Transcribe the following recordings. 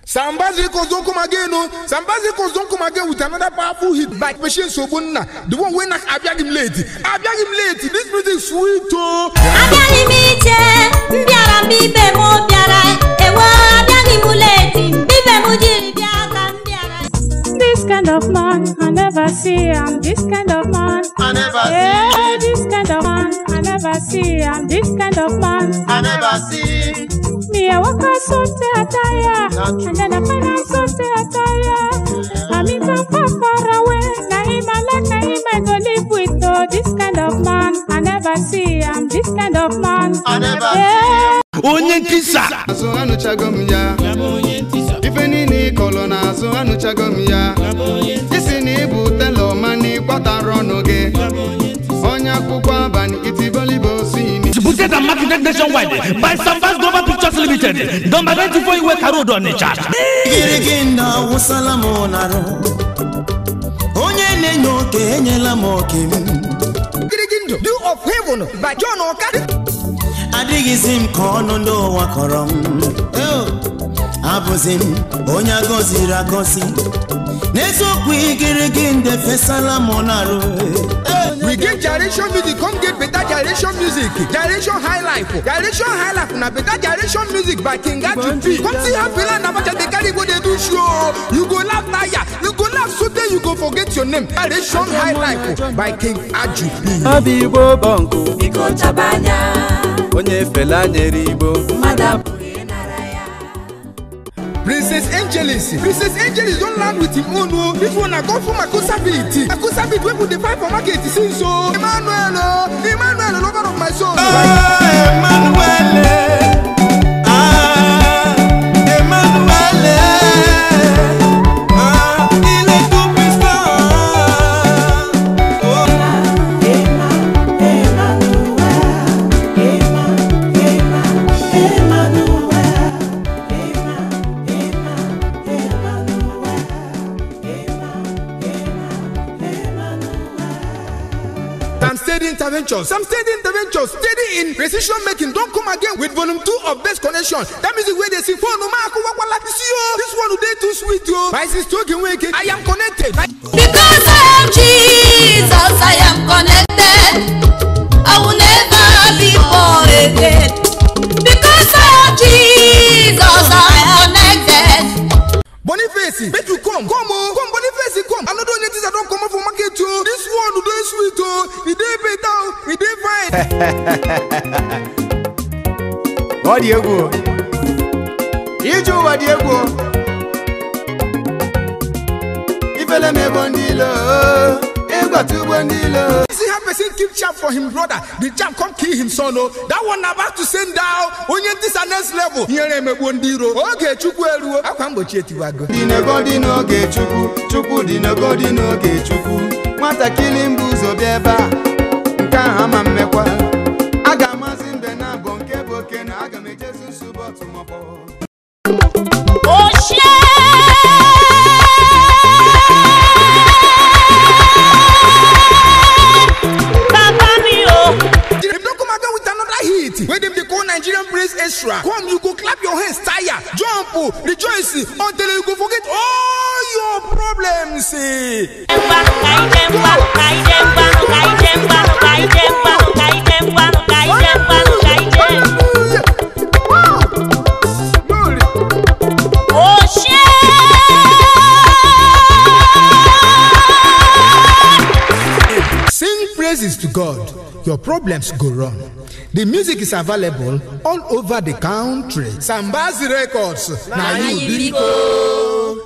Sambazi Records don't come again, no. Sambazi Records don't come again with another powerful hit by Machine Sobunna. The one when I beg him late. I beg him late. This music sweet, oh. abịaghị m iche mbịara mbibe m bịara ewo abịaghị m leti mbibe m jiri bịa ka m bịara This kind of man, I never see. I'm this kind of man. I never Yeah, see, this kind of man, I never see. I'm this kind of man. I never see. Me, I walk out so attire, and then I find out so attire. I meet some far, far away. Now him I like, now him I go live with. Oh, this kind of man, I never see. I'm this kind of man. I never Yeah. onye nkisa azụ anụchago m ya ife niile ị kọrọ n'azụ anụchago m ya isi na ịbụ telọ mana ịkpọtara ọnụ gị onye akwụkwọ abalị itibolibo sini distributed and marketed nationwide by Sambas Global Pictures Limited, number 94 Iweka Road Onitsha. gịrịgị nna awụsala m n'arụ onye na-enye oke enyela m oke m Girigindo, Dew of Heaven by John Oka. adịghịzi m ka ọnụ ndị ụwa kọrọ m Eo, abụzi m onye agọziri agọzi n'eziokwu igirigi nde fesala m n'arụ We get generation music, come get better generation music. Generation High Life. Generation High Life na better generation music by King P. Come see how Fela Nabaja dey carry go dey do show. You go laugh tire, you go laugh so tey you go forget your name. Generation High Life by King P. obi igbo bọnkụ biko chaba anya onye fela nyere igbo mmadụ apụghị ịnara ya Princess Angelis. Princess Angelis don land with him own o. This one na come from Akusa beat. Akusa beat wey we dey find for market since o. Emmanuel o. Emmanuel lover of my soul. Some steady intervention. Some steady intervention. Steady in precision making. Don't come again with volume two of best connection. That music where they sing for no mark. See you. This one today too sweet yo. My sister talking wicked. I am connected. because I am Jesus I am connected I will never be born again because I am Jesus I am connected Boniface, make you come. Come on. Come Boniface, come. I'm not doing anything that don't come out for market yo. This one today sweet oh. It dey better. oh. It dey fine. ọ dị egwu o. ije ụwa dị egwu o. ifele m ebo ndị ilo ịgbata ugbo ndị ilo See how person keep chap for him brother. The chap come kill him son oh. That one na about to send down. Onye this a next level. Here emegbu ndị iro. Oge Chukwu eruo. Akwa mgbochi etiwago. dị n'ego dị n'oge chukwu chukwu dị n'ego dị n'oge chukwu nwatakịrị mbụ ụzọ bịa ebe a nke ahụ ama mmekwa a ga-amasị mbe na abụ nke bụ oke na aga m ejezu nsogbu ọtụmọkpọ If don't come again with another hit, where them they call Nigerian praise extra. Come, you go clap your hands, tire, jump, oh, rejoice until you go forget all your problems. eh. Hallelujah. Wow. Glory. Sing praises to God. Your problems go wrong. The music is available all over the country. Sambazi Records. Now you big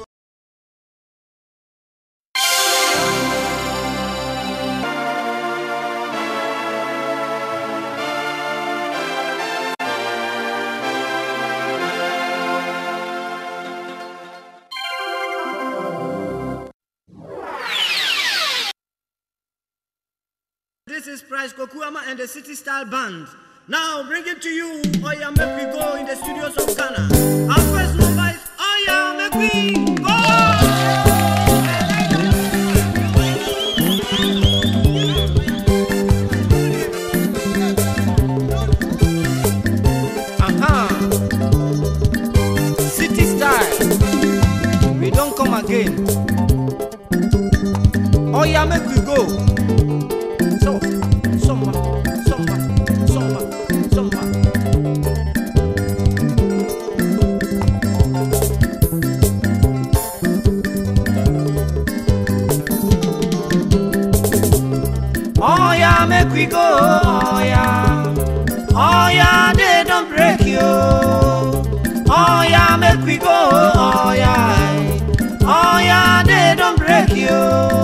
This is Price Kokuama and the City Style Band. Now bring it to you. Oh yeah, make we go in the studios of Ghana. Our first number is Oh yeah, make we go. Aha. City Style. we don come again oya make we go so sọmba sọmba sọmba sọmba. Oya, make we go, oya. Oya, they don't break you. Oya, make we go, oya. Oya, they don't break you.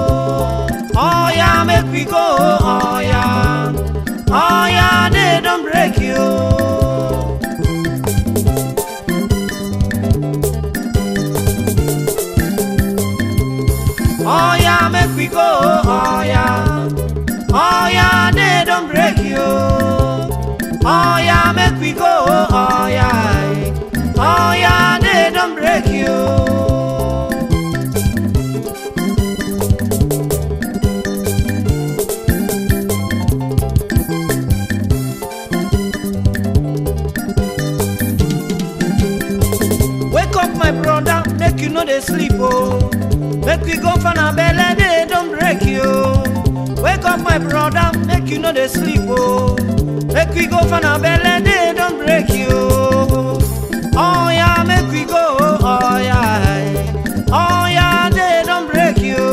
Oya, make we go, oya. Oya, they don't break you. Oya, make we go, oya. Oya, they don't break you. Oya, make we go, oya. Oya, they don't break you. Wake up, my brother, make you know they sleep, oh. Make we go for na belle, they don't break you. Wake up, my brother, make you know they sleep, oh. Make we go for na belle, they don't break you. Oh yeah, make we go, oh yeah. Oh yeah, they don't break you.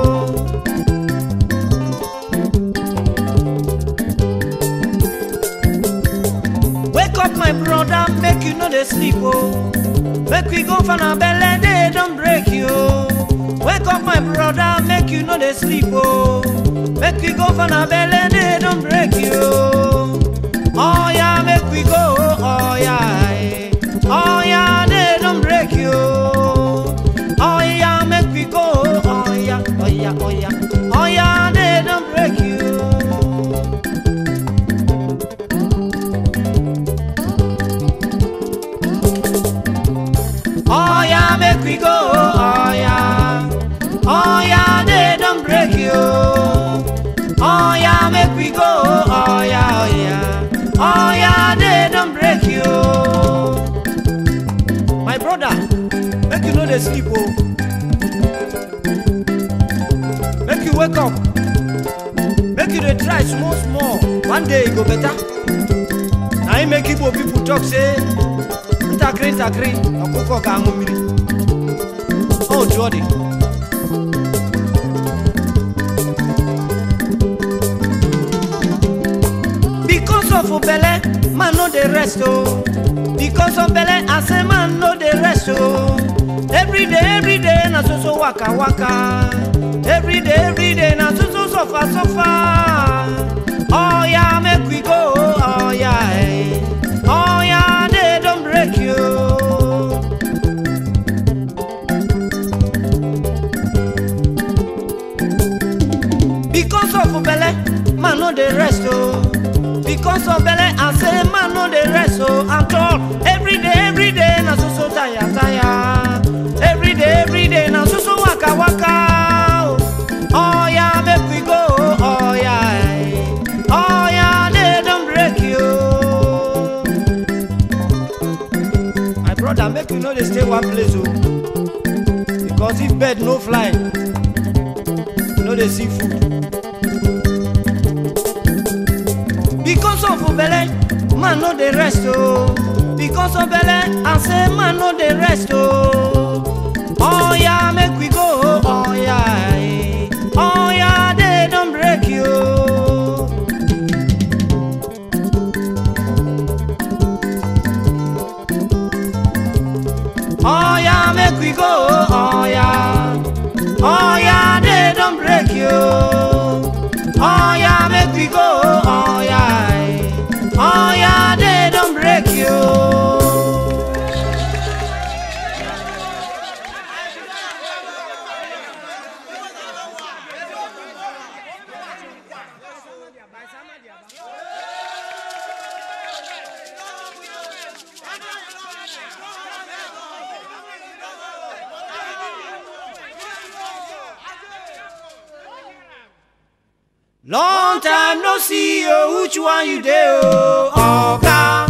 Wake up, my brother, make you know they sleep, oh. Make we go for na belle, they don't break you. Wake up, my brother, make you know they sleep, oh. Make we go for na belle, they don't break you. Oh yeah, make we go, oh yeah. eh. Oh yeah, they don't break you. Oh yeah, make we go, oh yeah, oh yeah, oh yeah. Oh yeah, they don't break you. Oh yeah, make we go. Oh yeah. Oh yeah, they don't break you. Oh yeah, make we go. Oh yeah, oh yeah. Oh yeah, they don't break you. My brother, make you know they sleep, oh. Make you wake up. Make you dey try small small. One day e go better. Na im make Igbo people talk say ntakịrị ntakịrị ọkụkọ ga-aṅụ mmiri ọ otu ọ dị because of belle man no dey rest o because of belle i say man no dey rest o every day every day na so so waka waka every day every day na so so suffer suffer oya make we go oya eh. oya dey don break you. because of belle man no dey rest o because of belle i say man no dey rest o at all every day every day na so so tire tire every day every day na so so waka waka o oya make we go oya eh. oya dey don break you. my brother make you no dey stay one place o because if bird no fly you no dey see food. because of belle man no dey rest o because of belle i say man no dey rest o oya make we go oya eh. oya dey don break you. oya make we go oya oya dey don break you. Oya, make we go. Oya, eh. Oya, they don't break you. Long time no see you, which one you dey oh, Oga?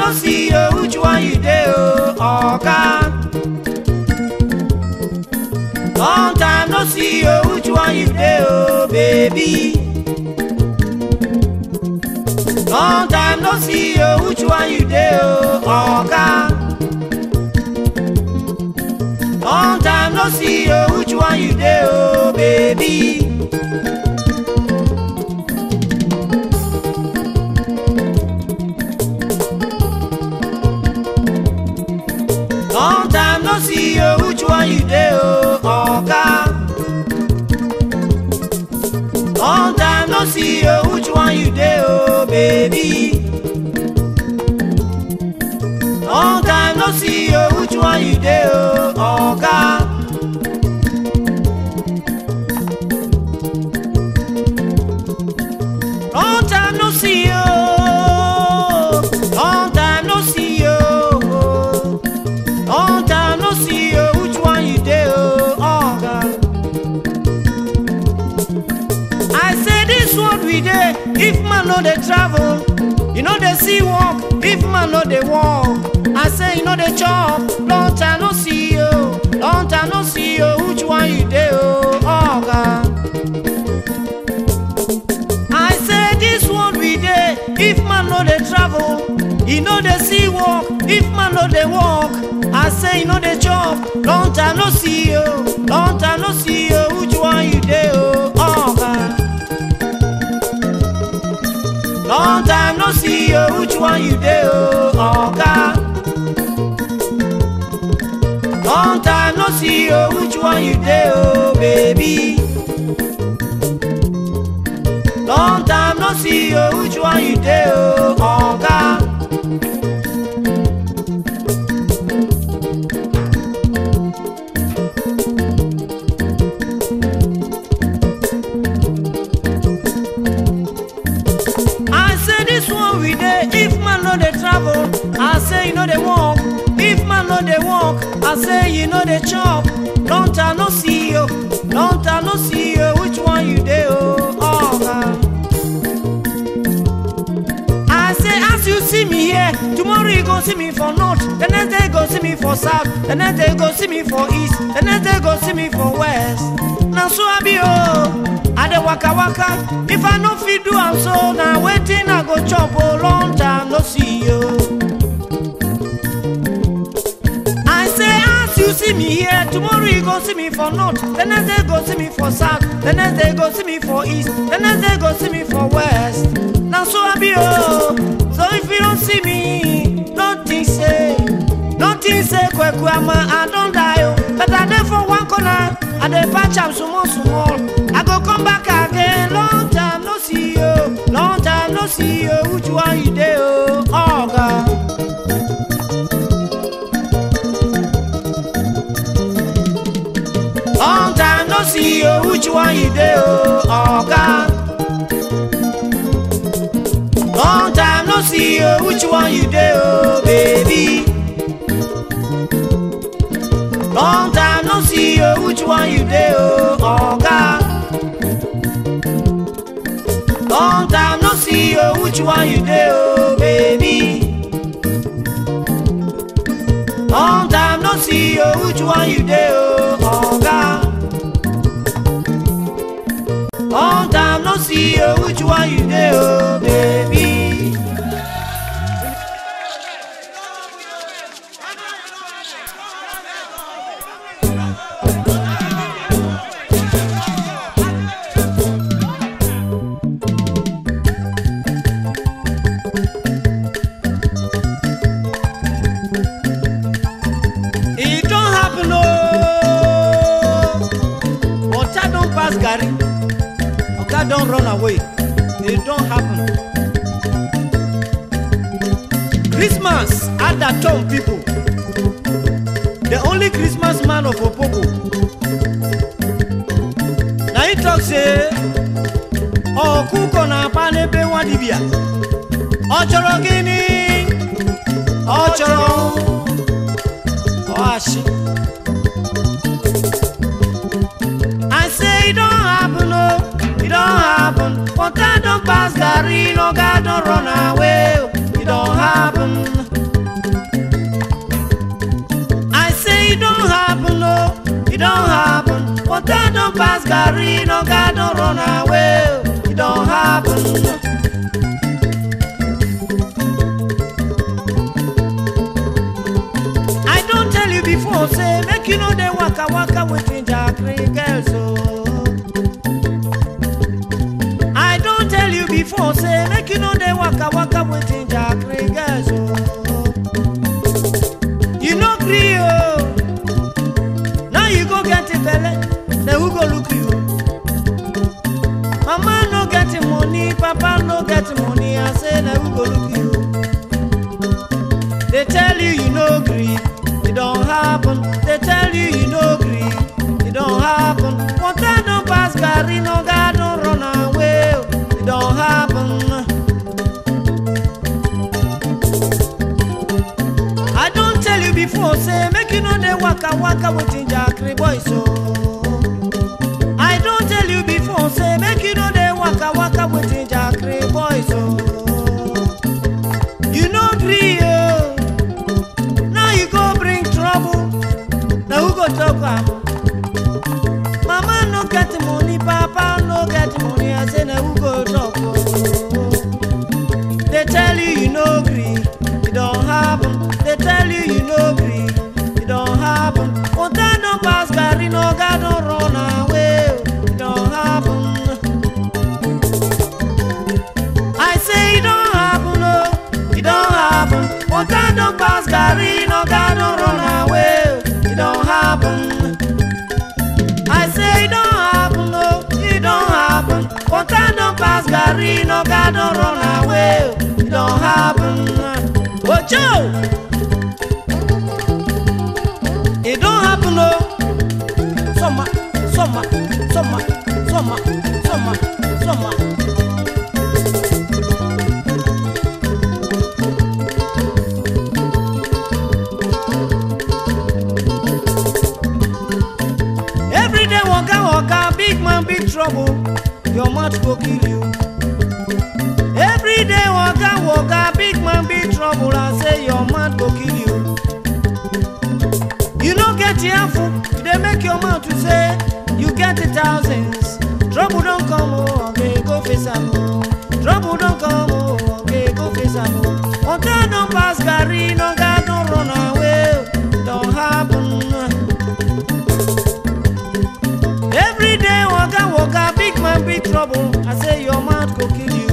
no see you, which one you dey oh, oga? Long time no see you, which one you dey oh, baby? Long time no see you, which one you dey oh, oga? Long time no see you, which one you dey oh, baby? Long time no see you, which one you dey oh, oga? Long time no see you, which one you dey oh, baby? Long time no see you, which one you dey oh, oga? Long time no see you, long time no see you. Long time no see you, which one you dey oh, oga? I say this one we dey, if man no dey travel, you know dey see work, if man no dey work. I say you know dey chop, long time no see you, long time no see you, which one you dey oh, oga? I say this one we dey, if man no dey travel, e no dey see work, if man no dey work. I say e no dey chop, long time no see you, long time no see you, which one you dey oh, oga? Long time no see you, which one you dey oh, oga? Long time no see you, which one you dey oh, baby? Long time no see you, which one you dey oh, oga? I say this one we dey, if man no dey travel, I say you no dey work. If man no dey work, I say you no dey chop. Long time no see you, long time no see you, which one you dey oh, oga? I say as you see me here, tomorrow you go see me for north, the next day you go see me for south, the next day you go see me for east, the next day you go see me for west. Na so I be oh, I dey waka waka. If I no fit do am so, na wetin I go chop oh, long time no see you. I say as you see me here, tomorrow you go see me for north, the next day you go see me for south, the next day you go see me for east, the next day you go see me for west. Na so I be oh, so if you don't see me, don't think say, don't think say kweku ama I don die oh, but I dey for one corner, I dey patch am small small. I go come back again, long time no see you, long time no see you, which one you dey oh, oga? Long time no see you, which one you dey oh, oga? Long time no see you, which one you dey oh, baby? Long time no see you, which one you dey oh, oga? Long time no see you, which one you dey oh, baby? Long time no see you, which one you dey oh, oga? Long time no see you, which one you dey oh, baby? E don happen ooo. Water don pass garri. Oga don run away. E don happen. Christmas at that town people. The only Christmas man of Opobo. Na him talk say ọkụkọ na-akpa n'ebe nwa dibịa. Ọ chọrọ gịnị? Ọ chọrọ ọashị. I say e don happen o, e don happen. Water don pass garri, no God don run away o, e don happen. pass garri no god don run away e don happen. I don tell you before say make you no dey waka waka with njakiri girls o. I don tell you before say make you no dey waka waka with njakiri girls o. You no gree o. Now you go get a belle, then who go look you? Mama no get money, papa no get money, I say then who go look you? They tell you you no gree, it don't happen. They tell you you no gree, it don't happen. Water don't pass, carry no God don't run away, it don't happen. I don't tell you before, say make you know they waka waka with Jakri boys so. I don't tell you before, say make you know they waka waka with Jakri boys so. You know gree oh. Now you go bring trouble. Now who go talk am? Mama no get money, papa no get money. I say now who go talk? Oh. They tell you you no gree, it don't happen. They tell you you no gree, it don't happen. Water don't pass, carry no God don't run away, it don't happen. I say it don't happen, no, it don't happen. Water don't pass, carry no God don't run away, it don't happen. I say it don't happen, no, it don't happen. Water don't pass, carry no God don't run away, it don't happen. Ojo, it don't happen, no. Summer, summer, summer, summer, summer, summer. Every day waka waka, big man big trouble, your mouth go kill you. Every day waka waka, big man big trouble, I say your mouth go kill you. You no get careful, they make your mouth to say you get the thousands. Trouble don't come, oh, okay, go face am. oh. Trouble don't come, oh, okay, go face am. oh. Water don't pass, carry no God don't run away, don't happen. Every day waka waka, big man big trouble. I say your mouth go kill you.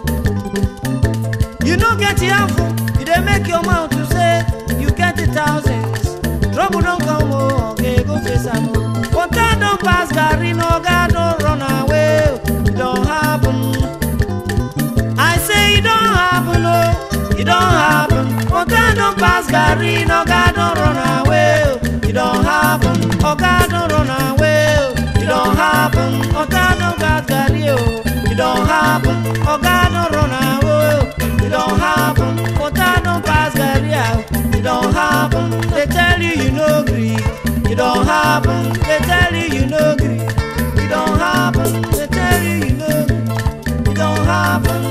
You no get careful, you dey make your mouth to say you get the thousands. Trouble don't come, oh, okay, go face am. oh. Water don't pass, carry no God don't run away, it don't happen. I say it don't happen, oh, it don't happen. Water don't pass, carry no God don't run away, oh, it don't happen. Oh, God don't run away, oh, it don't happen. Oh, God don't got carry, oh, it don't happen. Oh, God don't run away, oh, it don't happen. Water don't pass, carry out, it don't happen. They tell you you no gree, it don't happen. They tell you you no gree, it don't happen. They tell you you no gree, it don't happen.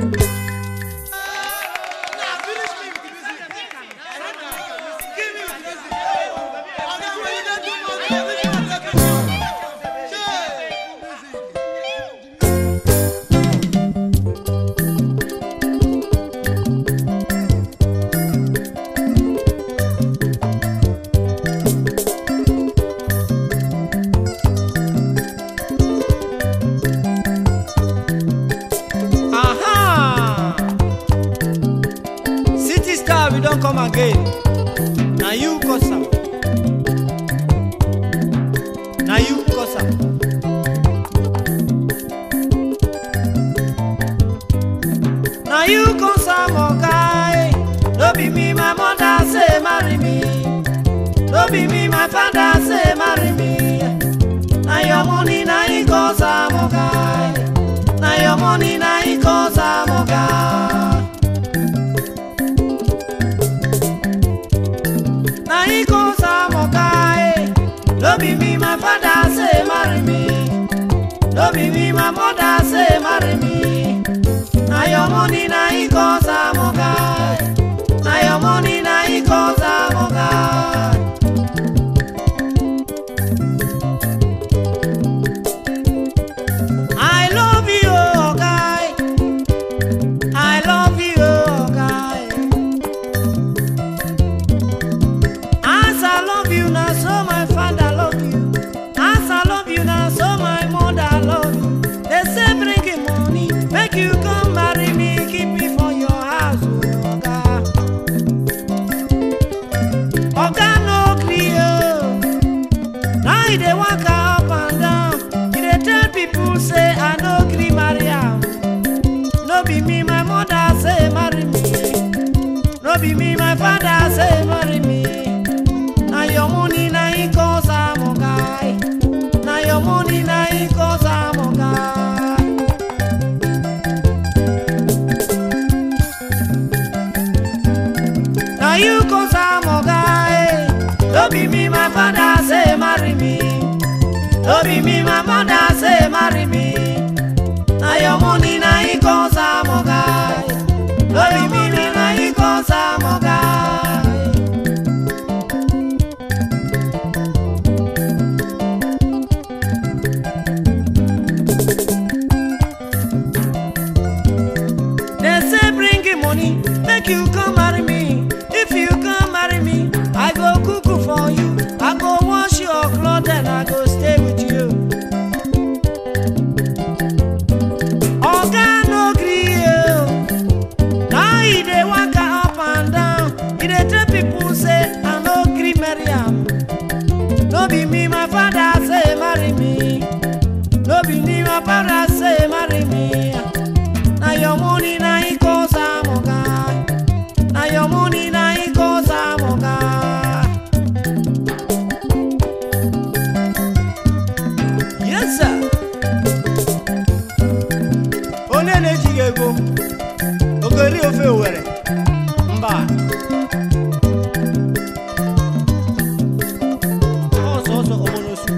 Aha! City star, we don't come again. Now you cause am. Now you cause am. Now you cause am, okay? No be me, my mother say marry me. No be me, my father say marry me. Now your money, now you cause am, okay? Now your money, now you cause am, okay? Now he cause am, okay? No be me, my father say marry me. No be me, my mother say marry me. Now your money, now he cause am, okay? Now your money, now he cause am, okay? father say marry me. No be me, my father say marry me. Na your money na him cause I'm a guy. Na your money na him cause I'm a guy. Na you cause I'm a guy. No be me, my father say marry me. No be me, my mother say marry me. Na your money na him cause I'm a guy. No be me, na him cause I'm a guy. They say bring him money, make you come marry me. If you come marry me, I go cook for you. I go wash your clothes and I go stay with you. Oga no gree you. Now he dey waka up and down. He dey tell people say I no gree marry am. No be me, my father say marry me. No be me, my father say marry me. Na your money na him cause I'm a guy. Na your money na him cause I'm a guy. Yes sir. Onye na-ejighị ego ogori ofe Owere mba ọsọ ọsọ omonosu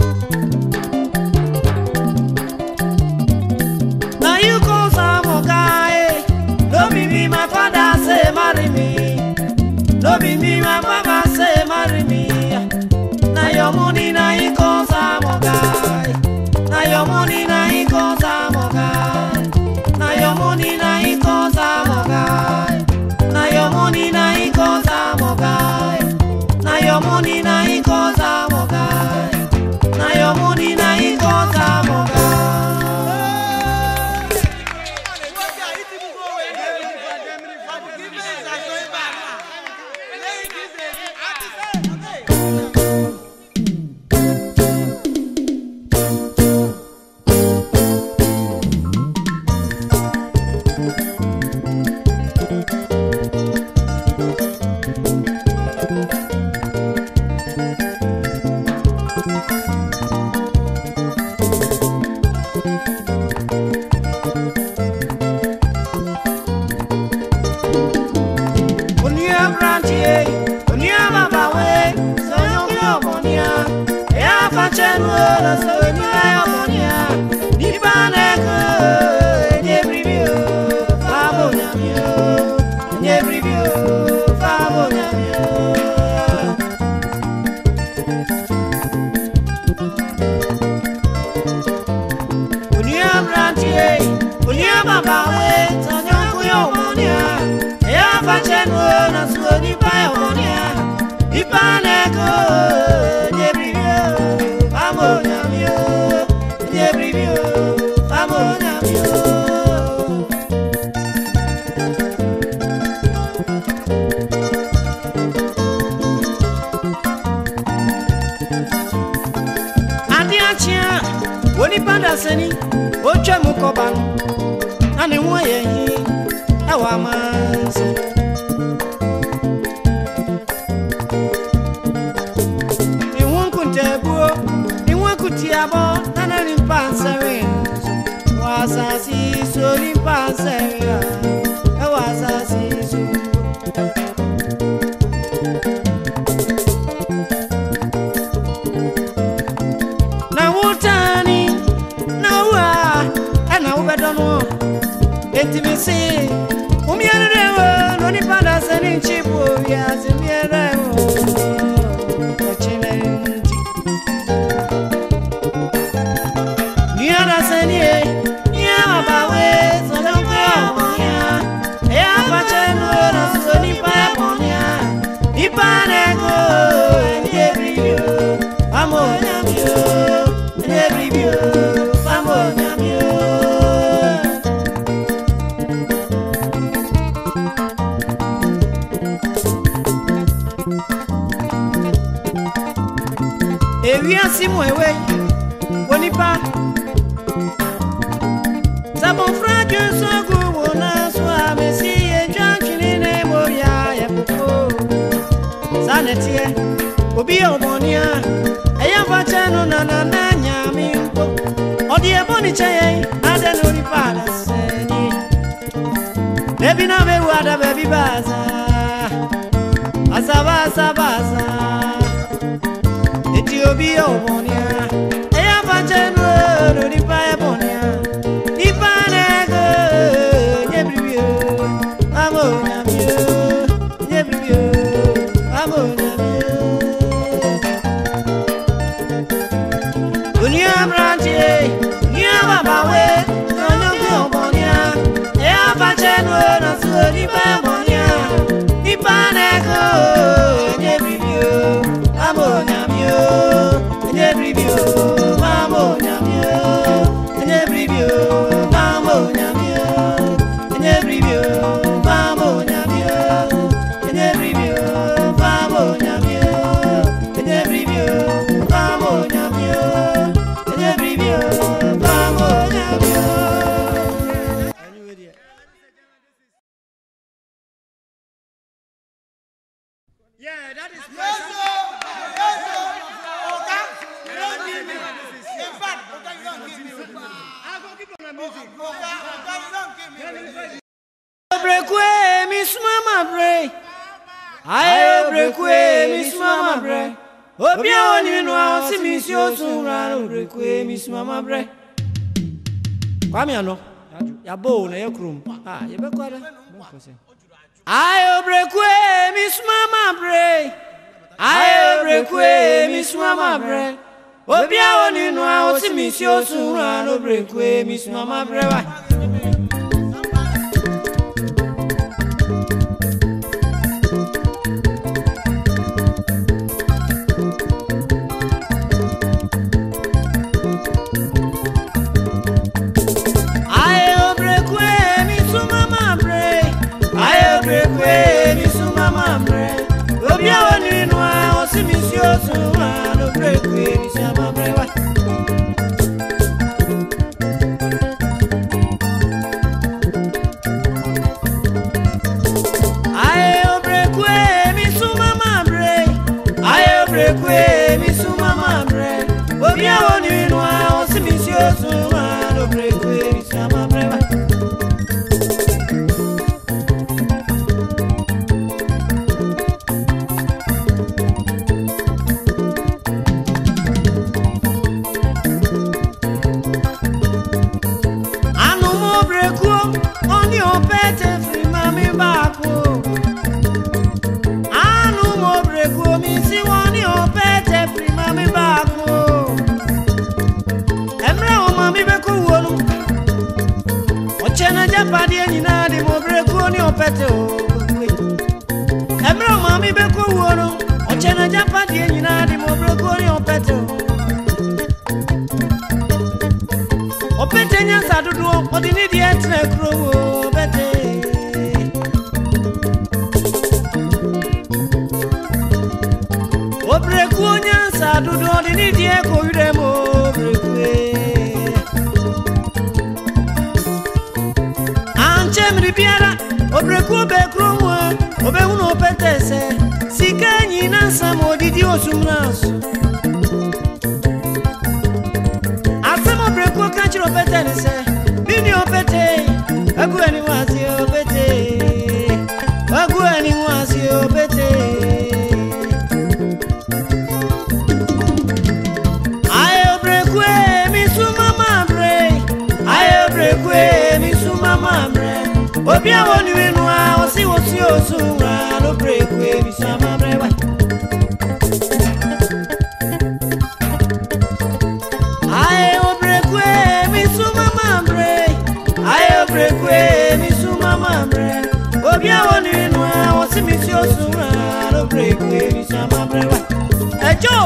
Na you cause I'm a guy. No be me, my father say marry me. No be me, my mama say marry me. Na your money, na you cause I'm a guy. Na your money, na you cause I'm a guy. Na your money, na you cause I'm a guy. Na your money, na you cause I'm a guy. Na your money, na you cause I'm a guy. Na your money, na you cause I'm a guy. Onia branchie, onia babawe, sonyo kyo monia. Ya fachenu ora so ni ya monia. Ni baneko, nye bribio, fabo nyamio. Nye bribio, fabo nyamio. Onia branchie, onia babawe, sonyo kyo monia. Ya fachenu ora so ni ya monia. Ni baneko, nye bribio, fabo nyamio. Nye bribio, fabo nyamio. ade akyea onipa dasani otwa mu kɔba no na ne ho ayɛ hi ɛwɔ amanso ne ho nkontaabuo ne ho akutiabɔ na na nimpa nsɛre nso wɔ asase yi so nimpa nsɛre a ɛwɔ asase yi so na wotani na wo a ɛna wobɛdɔ no enti me se womiɛrerɛ wo na onipa da sɛ ne nkyi bo wiase miɛrɛ wo ɔkyena nti nua da sɛ nie nua babawe sɔdɔnkɔ ɔbɔnea ɛyɛ afakyɛ no na so nipa ɛbɔnea nipa ne ko ɛni ebiribio famo nyamio ɛni ebiribio famo nyamio. ewiase mu ewe onipa sɛ bɔfra dwe so agu wo na so a me obi ọmọnìyà ẹ̀yà fàkyẹ́ no nana náà nyàmé nkó ọ̀dì ẹ̀bọ́ ní kyẹ́yẹ́ adé ní orí paada sẹ́ni bẹ́ẹ̀bi náà bẹ́ẹ̀ wù adá bẹ́ẹ̀bi báàsá báàsá báàsá ètí obi ọmọnìyà ẹ̀yà fàkyẹ́ no lórí paada bọ̀nìyà nípa náà gò nyẹ́ bìrì o àmọ́ nyàmé o nyẹ́ bìrì o àmọ́ nyàmé o. Oní abranteɛ, ní ababawe, n'onye bi ɔmɔnia, ɛyɛ abakyɛ no na so nipa ɛmɔnia, nipa n'ɛko, enye biribi o, ama onyame o, enye biribi o, ama onyame o, enye biribi o, ama onyame o, enye biribi o, ama onyame o, enye biribi o, ama onyame o, enye biribi o, ama onyame o. Yeah, that is my Obrekwe mi suma ma bre. Aye obrekwe mi suma ma bre. Obi a woni nu a o si mi si o sun ra obrekwe mi suma ma bre. Kwame ano. Ya bo na ye krum. Ah, ye be kwada. Aye obrekwe mi suma ma bre. Aye obrekwe mi suma ma bre. Obi a woni nu a o si mi si o sun ra obrekwe mi suma ma bre wa. Aye obrekwe mi suma ma bre. Aye obrekwe mi suma ma bre. Obi a woni nu a o si mi si o sun a obrekwe mi suma ma bre wa. Aye obrekwe mi suma ma bre. Aye obrekwe mi suma ma bre. Obi a woni nu a o si mi si o sun a obrekwe mi suma ma bre wa. Anu mo brekuo, oni opete firi mami baako. Anu mo brekuo, mi si woni opete firi mami baako. Emre o mami beko wonu. Ochena japadi nyina di mo brekuo ni opete o. Emre o mami beko wonu. Ochena japadi nyina di mo brekuo ni opete o. Opete nyansa dodoɔ ɔde ne deɛ tena kurom o bɛte Obrekuo nyansa dodoɔ ɔde ne deɛ kɔ werɛ mu o obrekue Ankyɛ mmere biara obrekuo bɛ kurom a obɛhunu opete sɛ sika nyina nsɛm a ɔdidi osumna so asɛm ɔbrɛkuo ka kyerɛ ɔpɛtɛ ne sɛ mene ɔpɛtɛ agu ani ho ase ɔpɛtɛ agu ani ho ase ɔpɛtɛ ayɛ ɔbrɛkue mi su mama brɛ ayɛ ɔbrɛkue mi su mama brɛ obi a wɔnue no a ɔse wɔsi osu wura no brɛkue mi su mama brɛ wa Aye obrekwe mi suma mambre Aye obrekwe mi suma mambre Obi awon ninu awon si mi si osura obrekwe mi suma mambre wa Ejo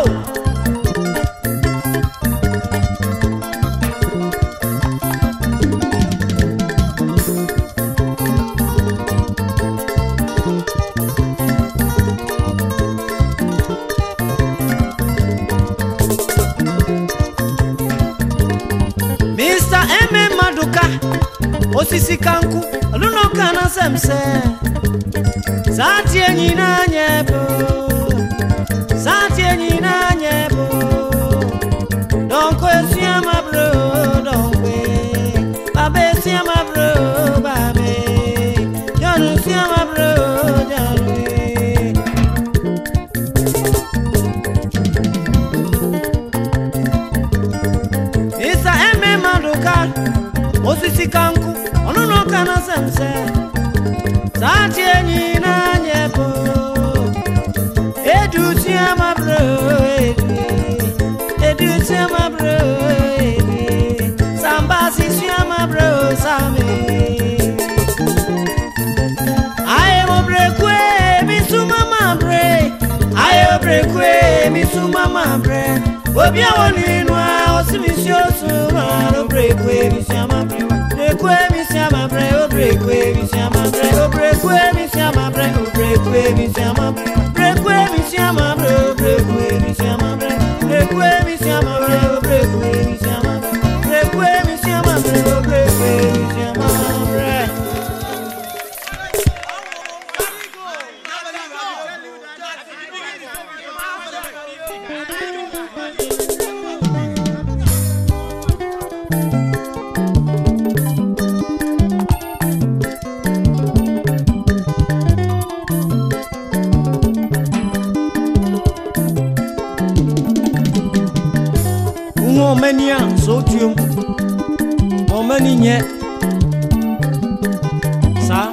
Mr. M. Maduka osisi kanku oluno kana semse Sati enyi na nye bo Sati enyi si amabro jalwe isa eme maduka osisi ka nkụ ọnụnụ ka na semse saati enyi n'anya bụ edusi amabro edu edusi amabro edu sambasi si amabro sami aye mo brekwe mi suma ma bre aye mo brekwe mi suma ma bre obi awon ninu a osi mi si osu ma o brekwe mi si ama bre brekwe mi si ama bre o brekwe mi si ama bre o brekwe mi si ama bre o brekwe mi si ama bre brekwe mi si ama bre o brekwe mi si ama bre brekwe mi si ama bre o brekwe mi si ama bre brekwe mi si ama bre o brekwe mi si ama bre nwa omeni a so tuom omeni nye saa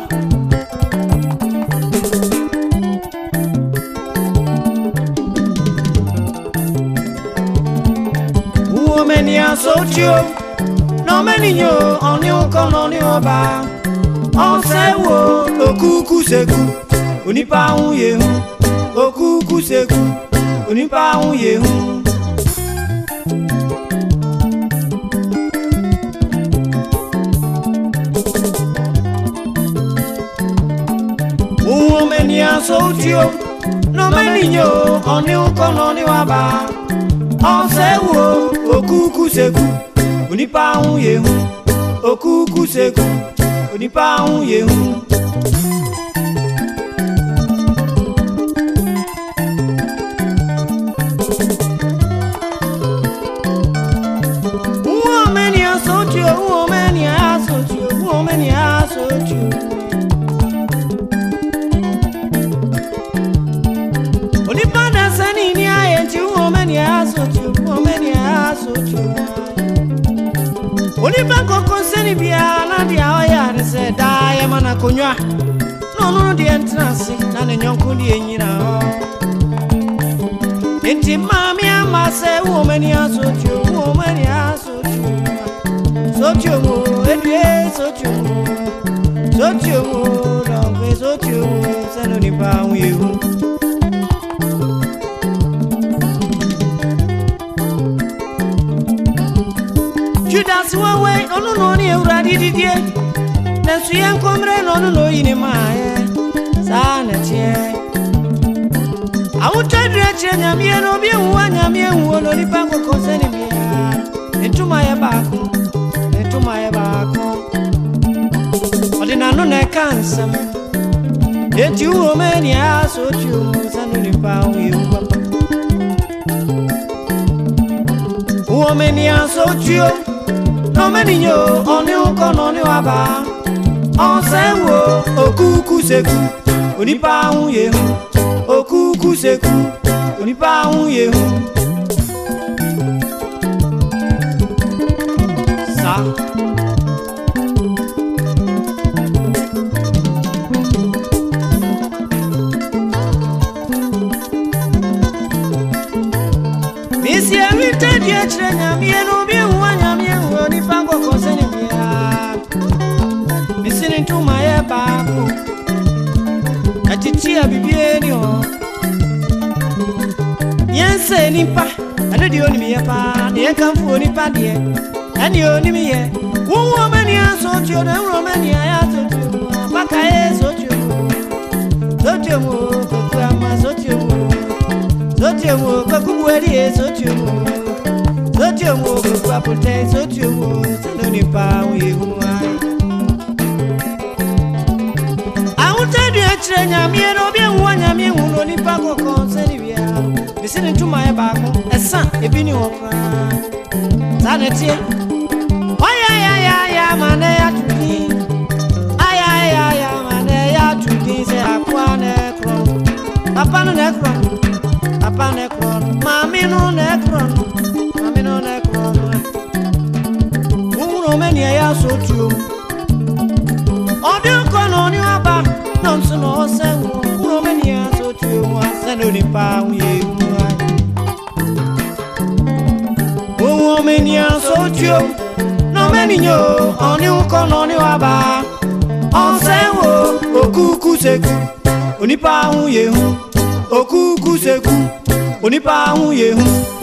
nwa omeni a so tuom na omeni nye ọni ụkọ na ọni ọba ọsẹ wo okuku seku onipa ahun yehu okuku seku onipa ahun yehu. ohun omenia sotio nomeninyo ọni ụkọ n'ọni waba ọsẹ wo okuku seku onipa ahun yehu okuku seku onipa ahun yehu. Ohun omenia sotio ohun omenia sotio ohun omenia sotio. onipada sani ni ayé tí wọn mẹni asojú wọn mẹni asojú onípa kọkọ sẹni bíi aládìí ọyà àdìsẹ dáyẹ mana konywa n'ọnụ deɛ ntena ase na ne nyɔnko deɛ nyina hɔ nti maame ama sɛ wɔ m'ani asotio wɔ m'ani asotio sotio mu edue sotio mu sotio mu dɔnkwe sotio mu sɛ no nipa ho yehu judas wawe ɔno na ɔne awurade didie nanso yɛ nkɔmmerɛ na ɔno na oyi ne maayɛ saa na teɛ awotwadurɛ kyerɛ nyameɛ na obi nwuwa nyameɛ nwuo na onipa nkɔkɔ sɛne biaa ne ntoma yɛ baako ne ntoma yɛ baako ɔde n'ano na ɛka nsɛm enti wowɔ ma ania sɛ otuo mu sɛ no nipa ho yɛwu papa wowɔ ma ania sɛ otuo n'omeninyo ɔne ụkọ n'ɔne waba ɔsɛ wo okuku seku onipa ahụ yehu okuku seku onipa ahụ yehu sa misi ewite dị ekyirɛ nyameɛ no obi ehuwa nyameɛ hu onipa nkɔkɔ sɛne biaa misi ne ntoma yɛ baako atiti a bibie ni hɔ yɛnsɛ nipa ɛno deɛ onim yɛ paa ne yɛkamfo onipa deɛ ɛne onim yɛ wowu ɔmani asotio na ɛwuro ɔmani ayɛ asotio mu abaka yɛ sotio mu sotio mu koku ama sotio mu sotio mu koku buɛdie sotio mu sotio mu koku apotɛ sotio mu sɛno nipa wo yehu ayɛ ahotadu akyerɛ nyameɛ no obi ahuwa nyameɛ hu no onipa kɔkɔ sɛne biara mesi ne ntoma yɛ baako ɛsa ebi ne hɔ koraa saa ne teɛ ɔyɛyɛyɛyɛ ma na ɛyɛ atodi ayɛyɛyɛ ma na ɛyɛ nekron papa nekron mami no nekron mami no nekron wúrò mẹ́ni ẹ̀yà sọ́tù o ọdún nkọ na ọní ọba náà nsọ na ọsẹ wọ wúrò mẹ́ni ẹ̀yà sọ́tù o wọn asẹ́ ní onípa àwọn ewu ayé wúrò mẹ́ni ẹ̀yà sọ́tù o náà mẹ́ni yẹ o ọní nkọ na ọní ọba ọsẹ wọ òkúkú sẹ́kù onípa àwọn yehu òkúkú sẹ́kù onípa àwọn yehu.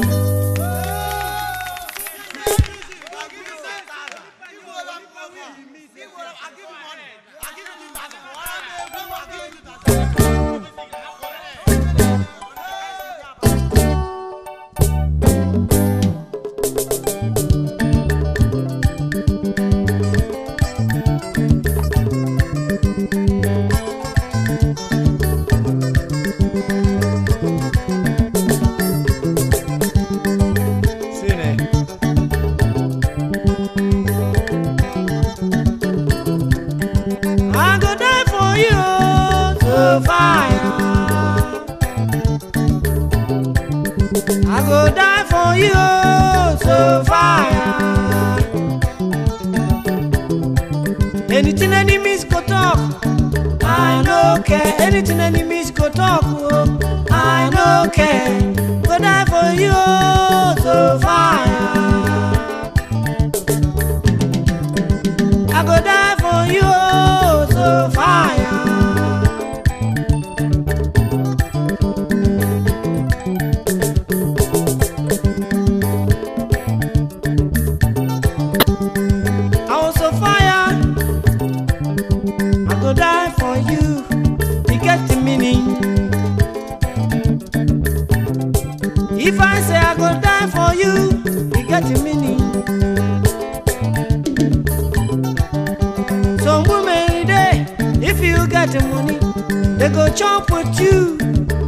I go die for you to fire. I go die for you to fire. Anything enemies go talk, I no care. Anything enemies go talk, oh, I no care. Go die for you to fire. I go die for you, so fire. I was so fire. I go die for you. You get the meaning. If I say I go die for you, you get the meaning. Some women dey, if you get the money, they go chop with you.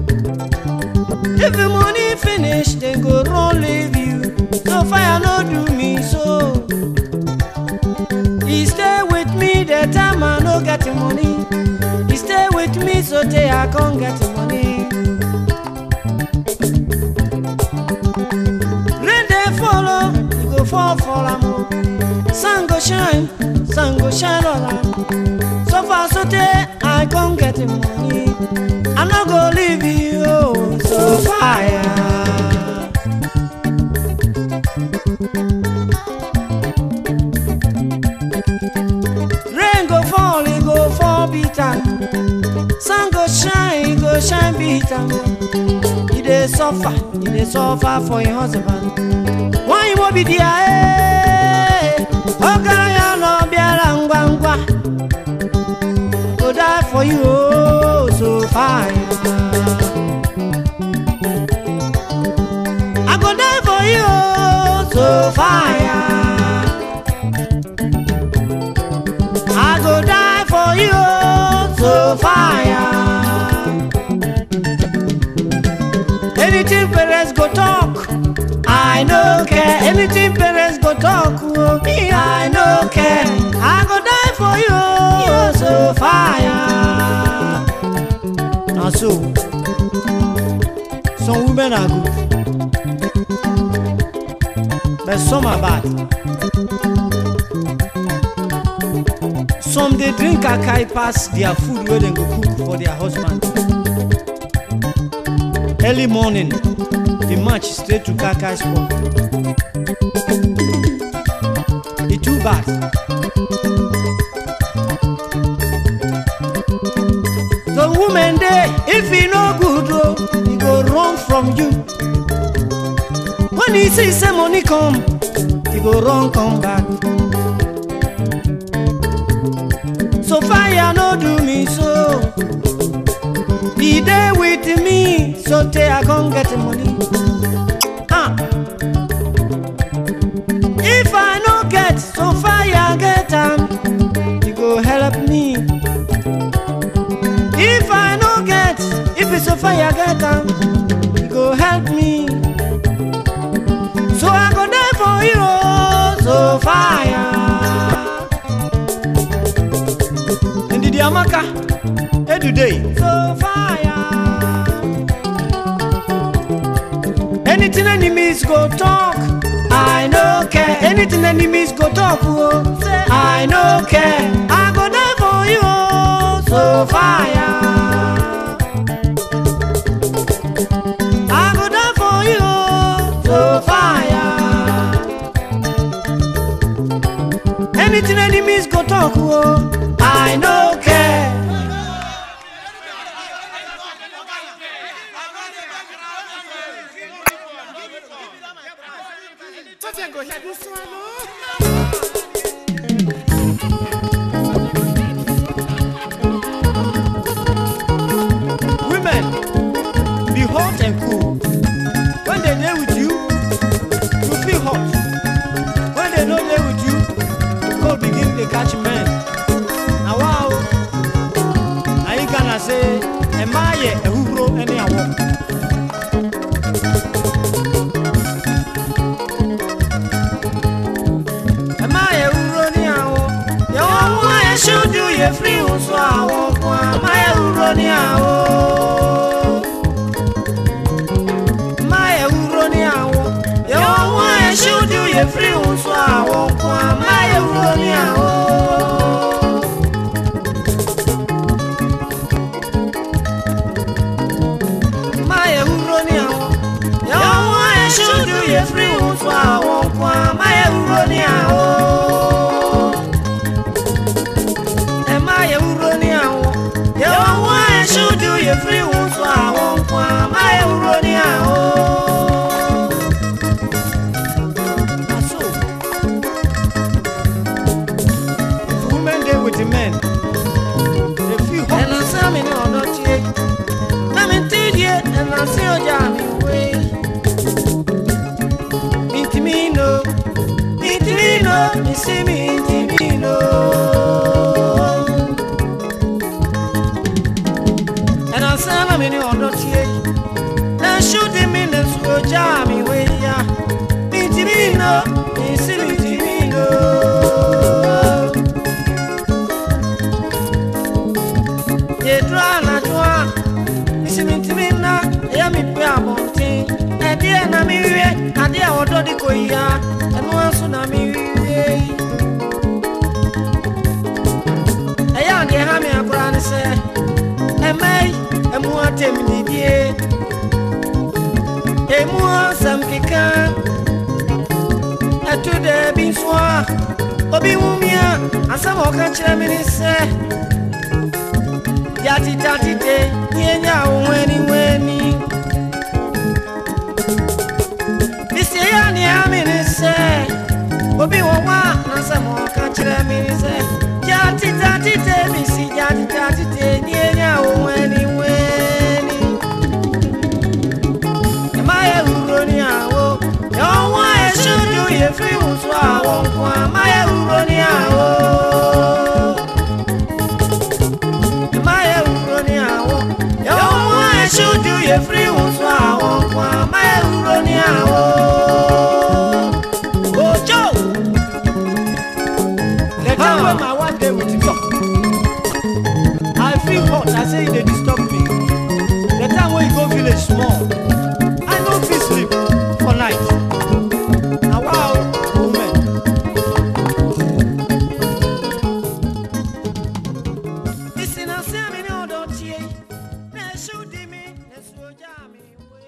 If the money finish, they go run leave you. So fire no do me so. He stay with me the time I no get the money. He stay with me so till I can't get the money. Rain dey follow, you go fall for am o. Sun go shine, sun go shine all am. So far so tey I come get the money. I no go leave you oh, so fire. Rain go fall, e go fall beat am. Sun go shine, e go shine beat am. E dey suffer, e dey suffer for im husband. Nwanyị m obi dị ya ee, ọgaranya nọ bịara ngwa ngwa. Go die for you, oh, so fine. I go die for you, oh, so fire. I go die for you, oh, so fire. Anything parents go talk, I no care. Anything parents go talk, oh, me I no care. I go die for you, oh, so fire. Now so, some women are good, but some are bad. Some dey drink akai pass their food wey dem go cook for their husband. Early morning, the march straight to kakai spot. E too bad. The woman dey, if e no good o, e go run from you. When e see say money come, e go run come back. So fire no do me so. He dey with me, so tey I come get money. Ah. If I no get, so fire get am. He go help me. If I no get, if it's so fire get am, he go help me. So I go die for you, oh, so fire. Ndidi Amaka, Edude, so fire. Anything enemies go talk, I no care. Anything enemies go talk, oh, say I no care. I go there for you, oh, so fire. I go there for you, oh, so fire. Anything enemies go talk, oh, I no care. Women, be hot and cool. When they there with you, you feel hot. When they not there with you, cold begin to catch men. Now wow, now you gonna say, am I a hero any award? Am I a hero any award? You want I should do you free so I won't Am I a hero any award? Am I a hero any award? You want I should do you free so I won't Am I a hero any award? Maya uroni awo. Yawo eshudu ye free unso awo kwa maya uroni awo. E maya uroni awo. Yawo eshudu ye free unso awo kwa maya uroni awo. Aso. If women dey with the men, they feel hot. Ẹnu sámi ni ọ̀dọ́ tiẹ̀. Mami tidie ẹna sí ọjà mi wé. Mintimino, mintimino, misi mintimino. Ẹna sábà mi ní ọ̀dọ́ tiẹ̀. Na ṣúdi mi nà sí ọjà mi wé ya. Mintimino, misi mintimino. Yedra anadwoa misimitimi na ɛyɛ me pe abɔnten ɛdeɛ na mewie adeɛ a wɔdɔ de kɔyia ɛno nso na mewie ɛyɛ adeɛ ha me akora ne sɛ ɛmɛ yi ɛmu atɛm didie ɛmu asɛm keka ɛto daabi nso a obi wu mi a asɛm a ɔka kyerɛ me ne sɛ yatitatite nyenya weni weni bisie ya ni ami ni sɛ obi wɔ hɔ a nasɛm ɔka kyerɛ me ni sɛ yatitatite bisi yatitatite nyenya weni weni ɛma yɛ wuro ni awo yɛwɔ a yɛsudu yɛfiri wo so awɔ nko a ma yɛ wuro ni awo. Maya uroni awo. Yọ̀wọ́ ẹ̀ṣojú yẹ firi wùsù àwọn kan. Maya uroni awo. Ojo. The time when my wife dey with me. I feel hot. I say e dey disturb me. The time when you go village small. I no fit sleep for night. Na wow, woman. Ìsìnàsí àmì ní ọ̀dọ̀ tiẹ̀. Na ẹ̀ṣú di mi, ẹ̀sùn ọjà mi wé.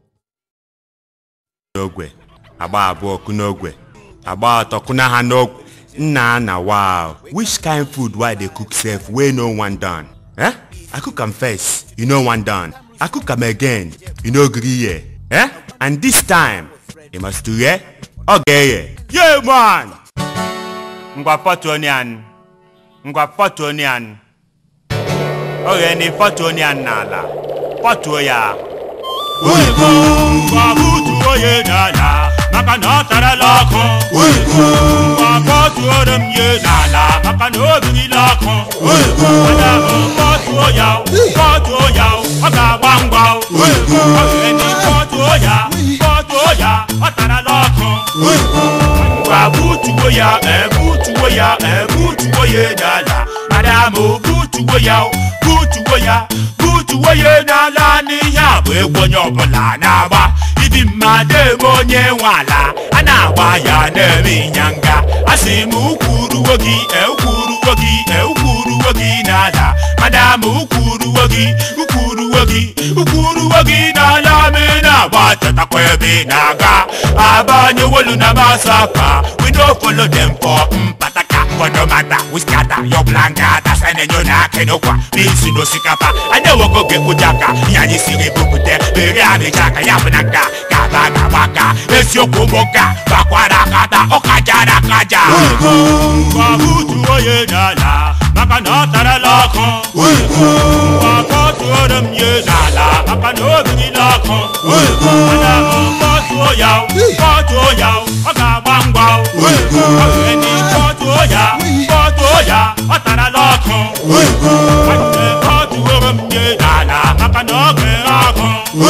n'ogwe agba abụọ kụ n'ogwe agba atọ kụna ha n'ogwe nna na wow which kind food why dey cook sef wey no wan done eh i cook am first you no wan done i cook am again you no gree hear eh and this time you must to hear ọ ga-eghe yeah man ngwa pọtụ onion ngwa pọtụ onion oghe ni pọtụ onion n'ala pọtụo ya Uiku Wabutuo ye n'ala maka na ọ tarala ọkụ Uiku Wabọtuoro m ye n'ala maka na o birila ọkụ Uiku Ada m kpọtuo ya o, kpọtuo ya o, ọ ga-agba ngwa o Uiku Ọgịrị kpọtuo ya kpọtuo ya ọ tarala ọkụ Uiku Wabutuo ya ebutuo ya ebutuo ye n'ala Madam o butuo ya o butuo ya butuo ye n'ala n'ihe a bụ egwu onye ọbụla na-agba ibi mme madem onye nwe ala a na-agba ya na-eme ịnyanga a sị m ukwuruwo gị ekwuruwo gị ekwuruwo gị n'ala madam ukwuruwo gị ukwuruwo gị ukwuruwo gị n'ala me na-agba chetakwa ebe ị na-aga abanyewolu na masaka we no follow them for mpataka but no matter we scatter your blankata senenyo na akenokwa n'isi n'osikapa anyewogoge kụjaka ihe anyị siri bupute bere amịchaka ya bụ na nka gaba gabaka eziokwu bụ nka gbakwara akata ọkajara akaja gbabutuo ya n'ala maka na ọ tarala ọkụ gbakọtuoro m ya n'ala maka na o birila ọkụ mana mkpọtuo ya kpọtuo ya ọ ga-agba ngwa ọgeni kpọtuo ya kpọtuo ya ọ tarala ọkụ kpọtuoro m ya n'ala maka na ọ ga-ere ọkụ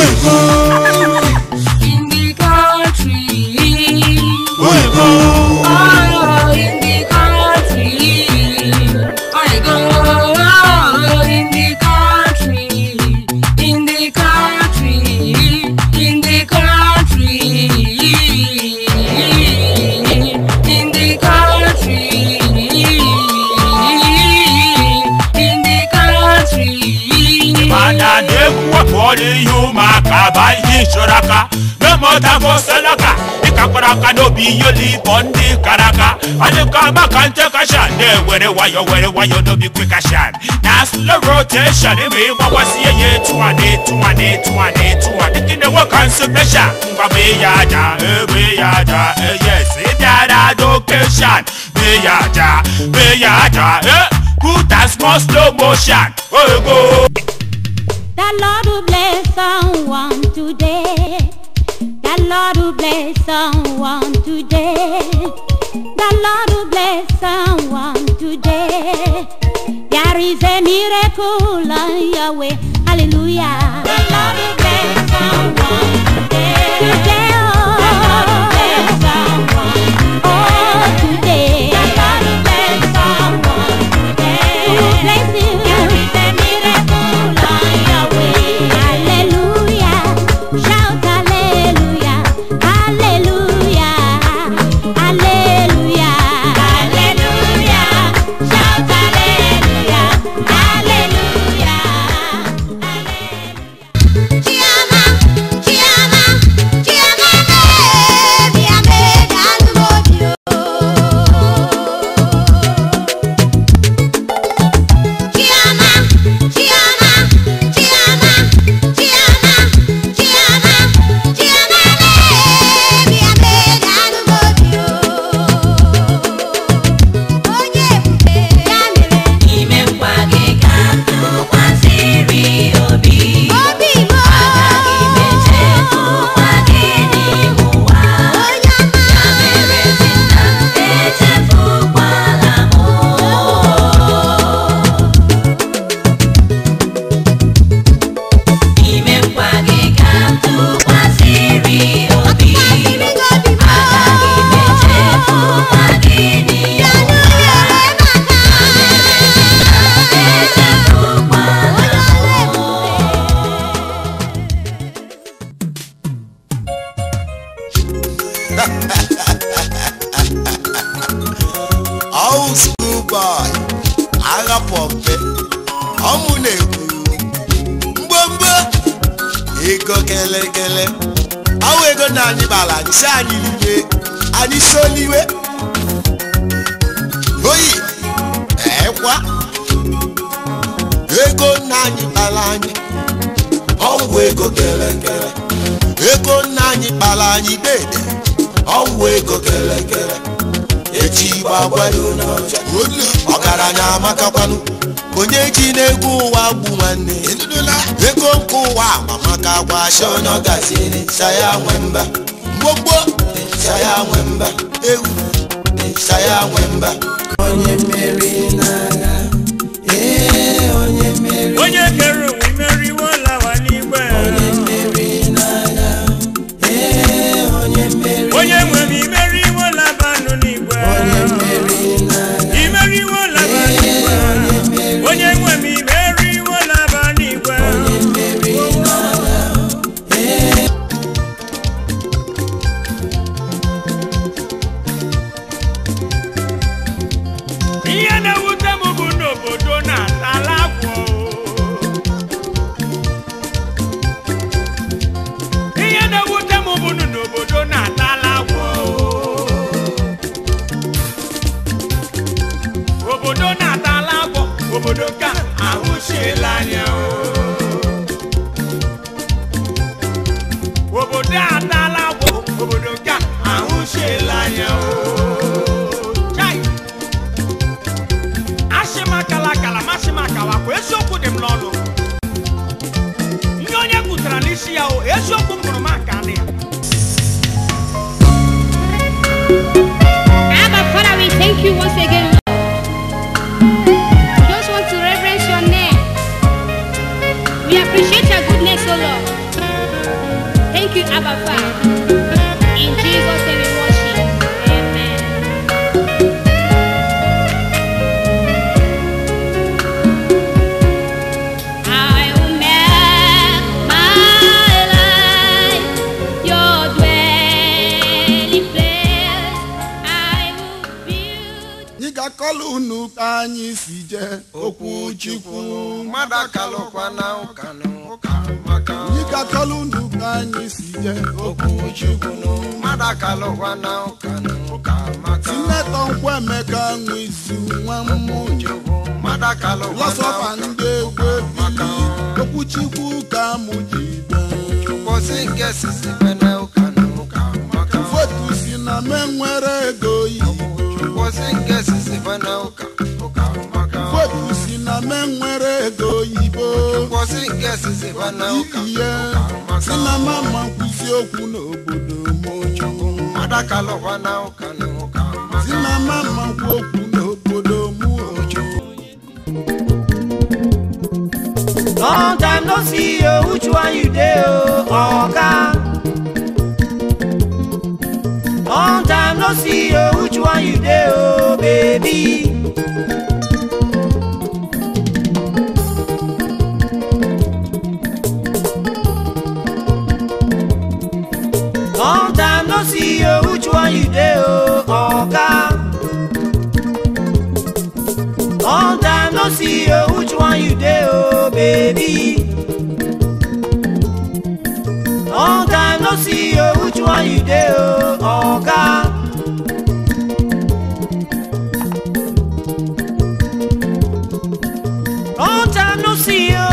In the country. Oh, in the country. I go in the country. In the country. In the country. In the country. In the country. mana na-egwu wepụọla ihe ụmụaka ba ihe ịchọrọ aka memọtagoselaka ịkakwara aka n'obi ihe olibo ndị kara aka adịka maka ntekashan na-ewere wayo were wayo n'obi kwekashan na slow rotation ime ịgbakwasị ya etu a na etu a na etu a na etu a dịka na-enwe kansụmesha mgbabe ya aja ebe ya aja eyes ịbịara dokeshan be ya aja be ya aja eh put a small slow motion ogo The Lord will bless someone today. The Lord will bless someone today. The Lord will bless someone today. There is a miracle on your way. Hallelujah. The Lord will bless someone today. Today, oh. The Lord will bless someone Oh, today. The Lord will bless someone today. Who will bless you? There is a miracle on your way. Hallelujah. Shout hallelujah. Hallelujah. Hallelujah. Hallelujah. Shout hallelujah. Hallelujah. Hallelujah. Chiama, chiama, chiama me, mi ame dalmodio. Chiama, chiama, chiama, chiama, chiama, chiama me, mi ame dalmodio. Onye ebube ya mere Ime nkwa gị ka m tụkwasịrị obi obi m agaghị m echefukwa gị n'ihu ụwa onye ọma ya mere dị nna echefukwala m ime nkwa gị ka m tụkwasịrị obi Tụkwasịrị gị obi m agaghị m echefukwa gị n'ihu ụwa echefukwala ọwụ schoolboy agha pọmpe ọmụ na-ekwu mgbomgbo ego kelekele ọwụ ego na anyị bara anyị si anyị liwe anyị soliwe oyi ekwa ego nna anyị kpara anyị ọwụ ego kelekele ego nna anyị kpara anyị dede ọwụ ego kelekele echi gbagwado n'ọcha ọgaranya amakakwanụ onye ji n'ego ụwa gbu nwanne ego nke ụwa amamaka gwashi onye ọ gaziri saya nwe mba mgbogbo saya nwe mba ewu saya nwe mba onye mmeri n'agha ee onye mmeri onye kere ụwa imeriwo lawa n'igwe onye mmeri n'agha ee onye mmeri onye nwe m imeriwo labanụ n'igwe onye mmeri n'agha imeriwo laba n'igwe onye nwe m imeriwo laba n'igwe onye mmeri n'agha isi ya o eziokwu m hụrụ m aka dị ya Abba Father, we thank you once again, Lord. We just want to reverence your name. We appreciate your goodness, O Lord. Thank you, Abba Father. In Jesus' name we worship. Amen. I will make my life your dwelling place. I will build. ị ga-akọlụ unu ka anyị si jee okwu chukwu mmadụ akalụkwa na ụka na ụka maka ị ga-akọlụ unu ka anyị si jee okwu chukwu mmadụ akalụkwa na ụka na ụka maka sinetọ nkwemeka nwe isi nwa mmụ mmadụ akalụkwa na lọsọfa ndị egwu ebili okwu chukwu ka mụ ji bịa kwụsị nke sisi bene ụka na ụka maka fotu si na me nwere ego oyibo kwụsị nke sisi bene ụka ụka maka fotu si na me nwere ego oyibo kwụsị nke sisi bene ụka ihe si na mama nkwụzi okwu n'obodo mochukwu mmadụ akalụkwa na ụka na ụka maka si na mama nkwu okwu n'obodo mụ ochukwu long time no see you which one you dey o oga long time no see you which one you dey o baby. long time no see you which one you dey o oga. long time no see you which one you dey o baby. long time no see you which one you dey o oga. long time no see you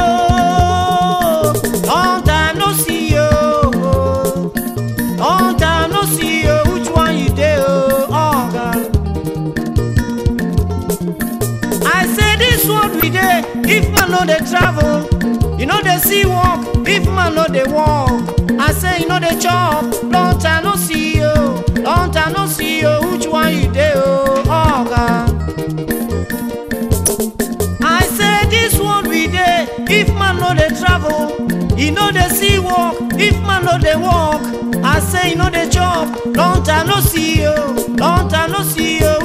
long time no see you long time no see you which one you dey o oga. I say this world we dey if man no dey travel, you no dey see work if man no dey work. I say you no dey chop, long time no see you, long time no see you, which one you dey o, oga? I say this world we dey if man no dey travel, e no dey see work if man no dey work. I say you no dey chop, long time no see you, long time no see you,